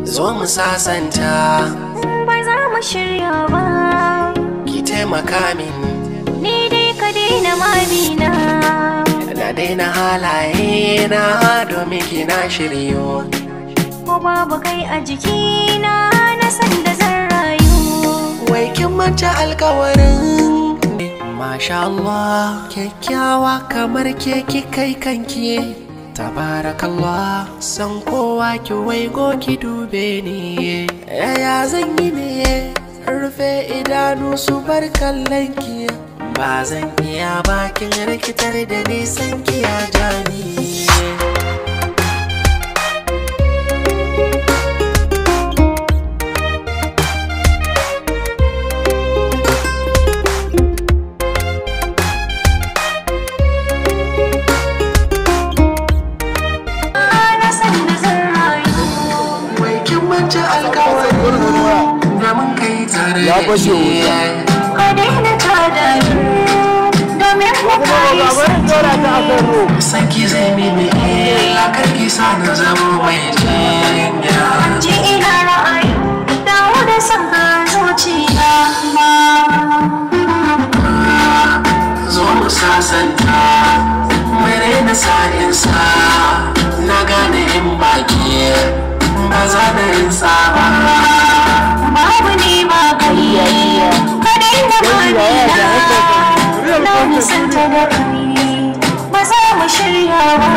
zo mu sasanta ba za mu shirya ba ki taimaka min ni dai ka daina mamina na daina halaye na domin ki na shiryo ko babu kai a jikina na san da zan rayu wai kin manta alkawarin Masha Allah kyakkyawa kamar ke ki kai kanki Tabarakallah san kowa ki waigo ki dube ni Yaya zan yi ne rufe idanu su bar kallon ki Ba zan iya bakin rikitar da nisan ki ya jani na san da zan rayu Wai kin manta alkawarin da mun kai tare Ya da fashe ke ka daina tada ni domin ku kai Sanki zai mini illa karki sa na zama mai jinya ji ina ra'ayi dawo da san ka zuciya Zo mu sasanta Mere na sa'insa Na gane in baki Ba za da yin saba babu ni ba kai ka daina mamina na nisanta da kai ba za mu shirya ba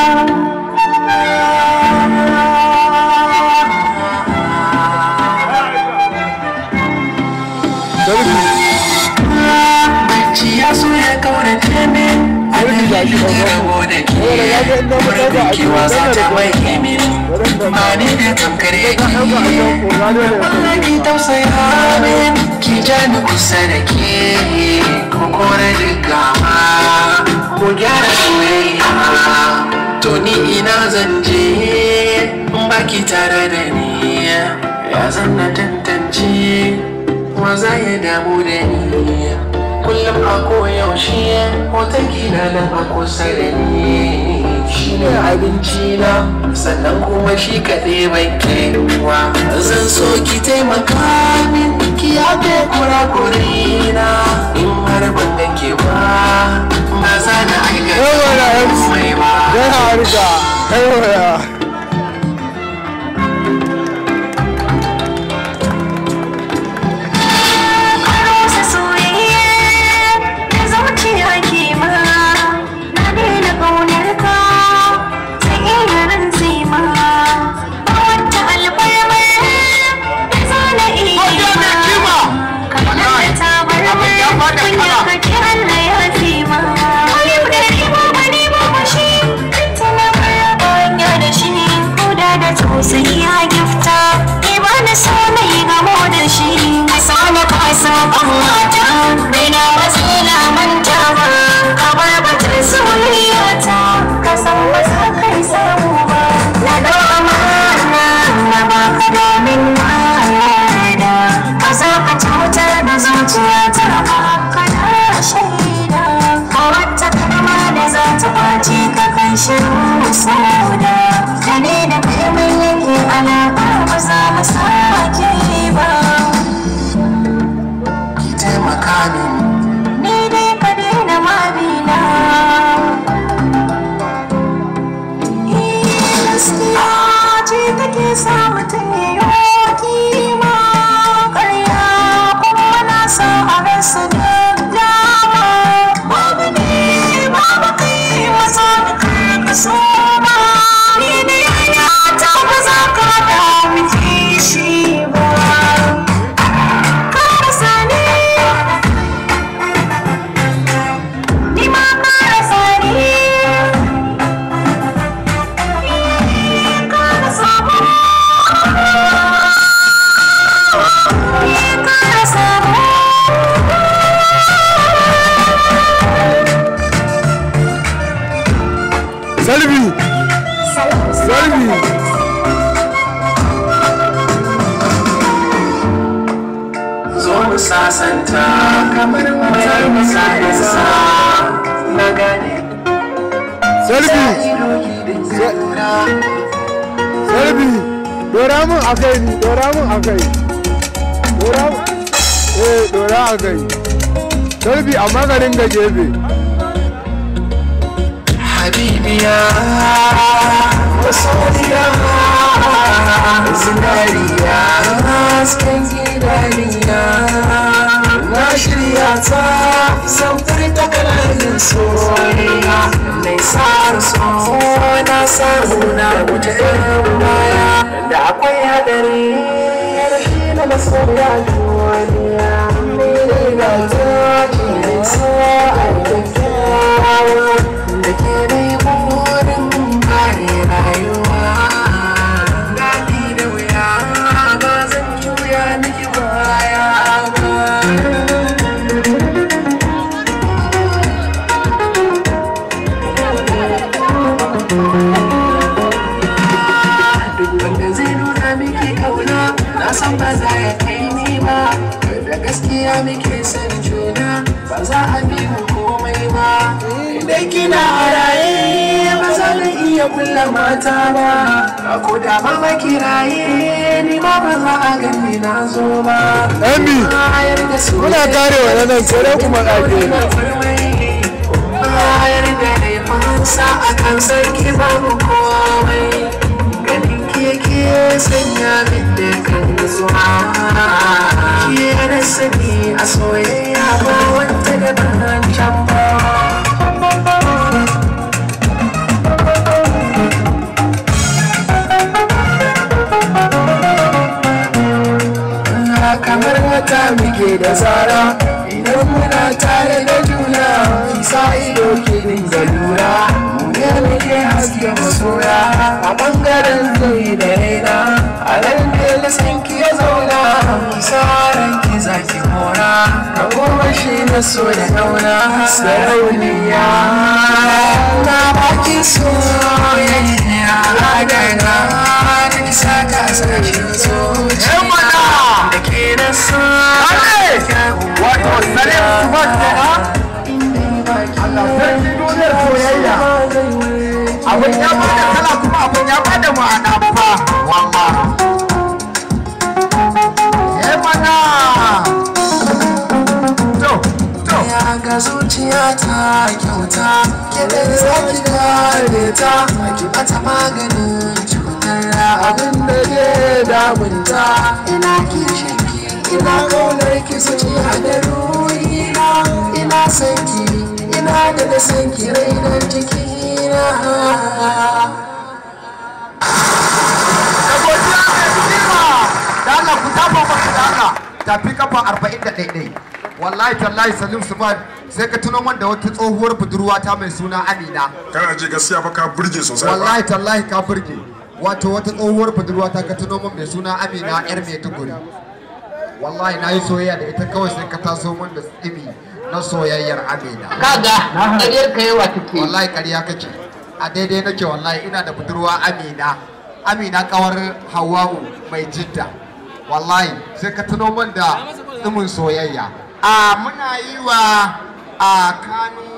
Bacci ya so ya kaurace ne A dalilin rabo da ke Wurin kewa za ta mai min Ba ni da tamkar yake Allah ki tausaya min ki ja ni kusa da ke ko kore duk gama mu gyara soyayya to ni ina zan je in baki tare da ni ya zan na tantance wa za ya damu da ni kullum a koyaushe hoton kina nan a kusa da ni shi ne abinci na sannan kuma shi kaɗai bai kewa zan so ki taimaka min ki yafe kurakure na in har ban ganke ba ba za na aikata komai ba Yana harka, aiwaya. Karosa soyayya da zuciya ke ma na daina ƙaunar ka sai iya rantse ma ba wata alfarma da za na iya ma kamar da tabarma kunya ka ki Allah ya fi ma yau da riba ba ne ba ba shi tana fara banya da shi koda da tausayi ya gifta ni ba na so na yi gamo da shi ka so na ka so kan mata bai na wasu na manta ba ka bar batun soyayya ta ka san ba za ka yi samu ba na da amana na ba ka domin na yarda ka za ka cutar da zuciya ta ba ka na shaida ka wata kalma da za ta ɓaci ka kan shiru sauda da ne da kai mai yanke alaƙa ba za mu sake ba ki taimaka min ni dai ka daina mabina gaskiya ce take sa mutum ya yi kima ƙarya kuma na sa a rasa da dama babu ne babu kai maza da kai ka so ba ni da yaya ta ba za ka da miki shi ba ka rasa ni Ni ma ka rasa ni ka rasa mu Ni ka rasa mu Salbi, Salbi. zo mu sasanta kamar mai misalinsa na gane Salbi, ido ki dinga lura Salbi. dora mun a kai ni dora mun a kai dora eh dora a kai salbi amma ka dinga gefe habibiya masoyiya zinariya hasken gidaniya na shirya ta samfar ta kananin soyayya mai tsara so na samu na wuce ɗan baya da akwai hadari rashi na masoya duniya mai ga ta ke sa a kyakkyawa da ke dai burin kare rayuwa daɗi da wuya ba zan juya miki baya ba duk wanda zai nuna miki kauna na san ba za ya kai ni ba da gaskiya muke san juna ba za a bi mu komai ba idan kina a raye ba za na iya kulla mata ba ko da ba ma kiraye ni ma ba za a gani na zo ba Emi, bayar da su muna kare wa nan sai dai kuma ɗage bayar da laifinsa a kan sarki babu komai ganin keke sanya min da kan zuwa ke da sani a soyayya ba wata da ban can ba kamar wata muke da zara idan muna tare da juna kisa ido ke dinga lura mu ne muke haske masoya a bangaren zai da raina a nan ne lisan ki ya zauna kisa ranki zaki mora ka goma shi na so da dauna sarauniya na baki soyayya a daga da kisa ka sashin zuciya da ke na so wato salim sumat kenan Allah sarki duniyar soyayya abin ya bada kala kuma abin ya bada ma'ana fa walla eh mana to to ya ga zuciya ta kyauta ke da zaki kare ta ki bata maganin cutar abin da ke damunta ina kishin ki ina kaunar ki zuciya da ruhina ina son ki ina da da son ki rai da jikina da godiya mai kima da Allah ku tafa maka da Allah tafi kafa 41 wallahi tallahi salim suman sai ka tuno man da wata tsohuwar budurwa ta mai suna amina kana ji gaskiya fa ka burge sosai ba wallahi tallahi ka burge wato wata tsohuwar budurwa ta ka tuno man mai suna amina yar mai tuguri wallahi na yi soyayya da ita kawai sai ka taso man da tsimi na soyayyar amina kaga ƙaryar ka yawa take wallahi ƙarya kake a daidai nake wallahi ina da budurwa amina amina kawar hawa'u mai jidda wallahi sai ka tuno man da tsimin soyayya a muna yi wa a kanu